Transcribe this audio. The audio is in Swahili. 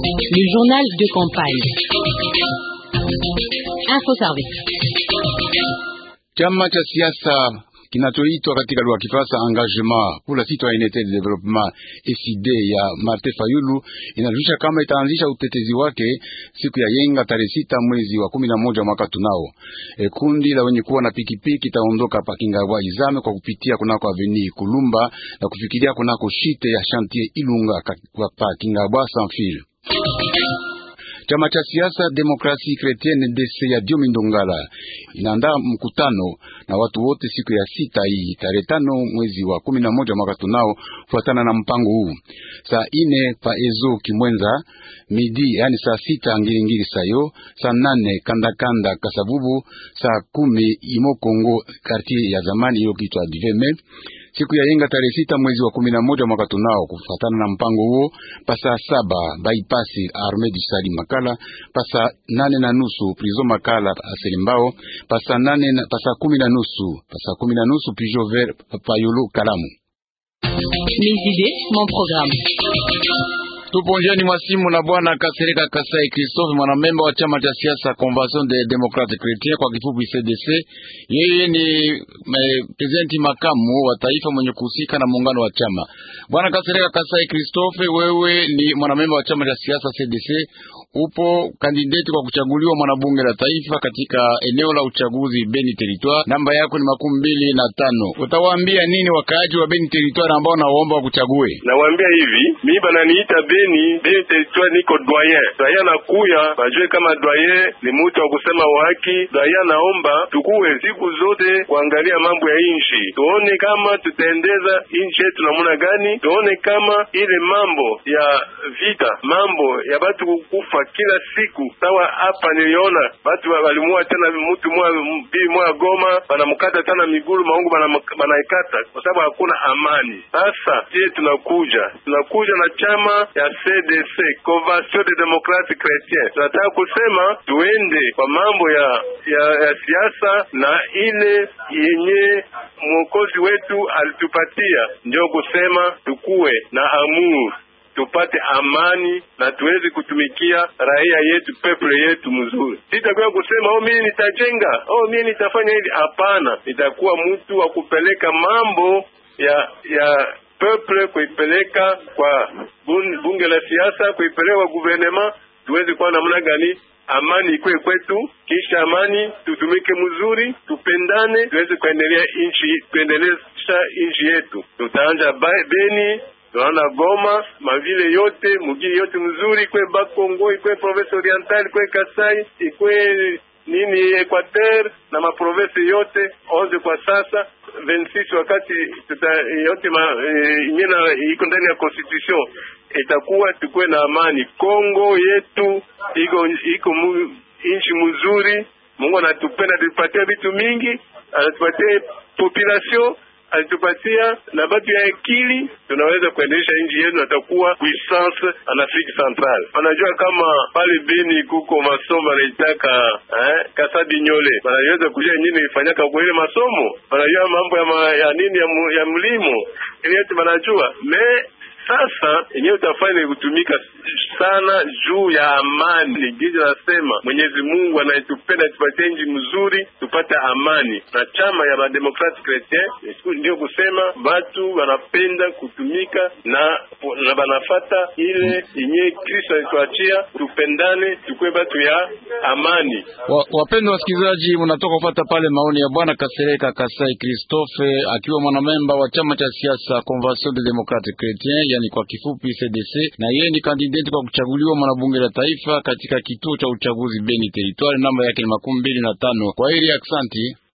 Le journal de campagne. Info Service. Chama cha siasa kinachoitwa katika lugha ya Kifaransa Engagement pour la Citoyenneté de Développement FCD ya Martin Fayulu inajulisha kama itaanzisha utetezi wake siku ya yenga tarehe sita mwezi wa kumi na moja mwaka tunao. E, kundi la wenye kuwa na pikipiki itaondoka pa Kingabwa Izame kwa kupitia kunako Avenue Kulumba na kufikiria kunako shite ya Chantier Ilunga pa Kingabwa sans fil. Chama cha siasa Demokrasi Kretienne DC ya Diomi Ndongala inaandaa mkutano na watu wote siku ya sita hii tarehe tano mwezi wa kumi na moja mwaka tunao, kufuatana na mpango huu. Saa ine pa ezo Kimwenza midi, yani saa sita Ngilingili sayo, saa nane Kandakanda Kasabubu, saa kumi Imo Kongo quartier ya zamani hiyo kitwa Diveme siku ya yenga tarehe sita mwezi wa kumi na moja mwaka tunao, kufatana na mpango huo, pasaa saba baipasi arme du sali Makala, pasaa nane na nusu prizo Makala aselimbao, pasaa nane na pasaa kumi na nusu pasaa kumi na nusu pijo ver payolo Kalamu. Mes idées, mon programme. Tupo njiani mwa simu na bwana Kasereka Kasai Christophe, mwanamemba wa chama cha siasa Convention des Democrates Chrétiens, kwa kifupi CDC. Yeye ni presidenti makamu wa taifa mwenye kuhusika na muungano wa chama. Bwana Kasereka Kasai Christophe, wewe ni mwanamemba wa chama cha siasa CDC, upo kandidati kwa kuchaguliwa mwanabunge la taifa katika eneo la uchaguzi Beni Territoire. Namba yako ni makumi mbili na tano. Utawaambia nini wakaaji wa Beni Territoire ambao nawaomba wakuchague? Nawaambia hivi, mimi bananiita Beni, Beni Territoire niko doyen. Doyen nakuya, bajue kama doyen ni mtu wa kusema haki. Doyen naomba tukuwe siku zote kuangalia mambo ya inchi, tuone kama tutaendeza inchi yetu namuna gani, tuone kama ile mambo ya vita, mambo ya batu kukufa kila siku. Sawa hapa niliona batu walimua tena mtu mwa bibi mwa Goma, banamkata tena miguru maungu banaikata kwa sababu hakuna amani. Sasa je, tunakuja tunakuja na chama ya CDC Convention des Democrates Chrétiens, tunataka kusema tuende kwa mambo ya ya, ya siasa na ile yenye mwokozi wetu alitupatia, ndio kusema tukuwe na amuru tupate amani na tuweze kutumikia raia yetu peple yetu mzuri. Sitakuwa kusema oh, mimi nitajenga, oh, mimi nitafanya hivi. Hapana, nitakuwa mtu wa kupeleka mambo ya ya peple, kuipeleka kwa bunge la siasa, kuipeleka kwa guvernema, tuweze kuwa namna gani amani ikwe kwetu, kisha amani tutumike mzuri, tupendane, tuweze kuendelea inchi, kuendelesha inchi yetu. Tutaanja Beni tunaona Goma, mavile yote mugii yote mzuri, ikwe Bakongo, ikwe province oriental, ikwe Kasai, ikwe nini Equateur na maprovince yote onze kwa sasa 26 wakati tuta, yote inyena e, iko ndani ya constitution itakuwa tukuwe na amani. Kongo yetu iko iko mu, inchi mzuri. Mungu anatupenda, tupatia vitu mingi, anatupatia population alitupatia na batu ya akili, tunaweza kuendesha nchi yetu, natakuwa puissance en Afrique Centrale. Wanajua kama pale Beni kuko masomo wanaitaka eh, Kasabi Nyole, wanaweza kujua nini ifanyaka kwa ile masomo, wanajua mambo ya, ma, ya nini ya, mu, ya mlimo ile yote wanajua me sasa yenyewe utafanya kutumika sana juu ya amani. Gizi nasema Mwenyezi Mungu anayetupenda tupatie nchi mzuri, tupate amani. Na chama ya mademokrati Chretien ndio kusema watu wanapenda kutumika na na banafata ile yenyewe Kristo alituachia, tupendane, tukue watu ya amani. Wapendwa wasikilizaji, mnatoka kupata pale maoni ya bwana Kasereka Kasai Christophe akiwa mwanamemba wa chama cha siasa Convention des Democrates Chrétiens yani kwa kifupi CDC, na yeye ni kandidati kwa kuchaguliwa mwanabunge la taifa katika kituo cha uchaguzi Beni Territoire. Namba yake ni makumi mbili na tano. Kwa hili aksanti.